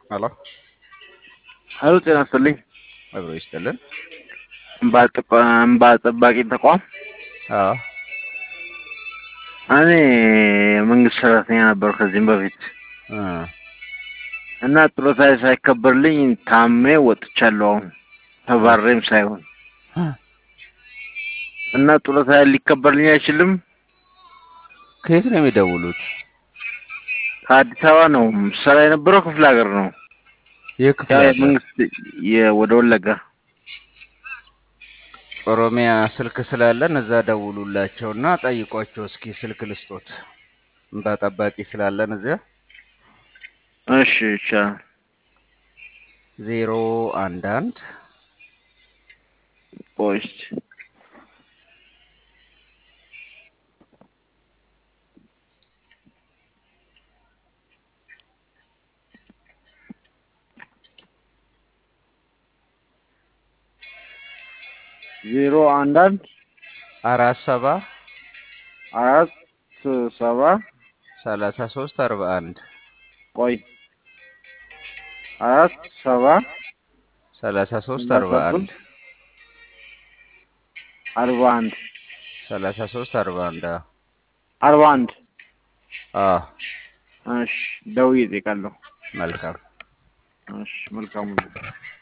ሄሎ ሄሎ ጤና ይስጥልኝ። አብሮ ይስጥልን። እንባ ጠባ- እንባ ጠባቂ ተቋም አዎ እኔ የመንግስት ሰራተኛ ነበር ከዚህም በፊት እ እና ጡረታ ሳይከበርልኝ ታሜ ወጥቻለሁ። አሁን ተባሬም ሳይሆን እና ጡረታ ሊከበርልኝ አይችልም። ከየት ነው የሚደውሉት? ከአዲስ አበባ ነው ስራ የነበረው ክፍለ ሀገር ነው። ይህ ክፍለ ያው ሀገር የመንግስት የ- ወደ ወለጋ ኦሮሚያ ስልክ ስላለን እዛ ደውሉላቸውና ጠይቋቸው እስኪ ስልክ ልስጦት። እንባ ጠባቂ ስላለን እዚያ እሺ ይቻላል። ዜሮ አንድ አንድ ቆይ እስኪ ዜሮ አንድ አንድ አራት ሰባ አራት ሰባ ሰላሳ ሶስት አርባ አንድ ቆይ አራት ሰባ ሰላሳ ሶስት አርባ አንድ አርባ አንድ ሰላሳ ሶስት አርባ አንድ አዎ አርባ አንድ አዎ እሺ ደውዬ እጠይቃለሁ። መልካም እሺ መልካም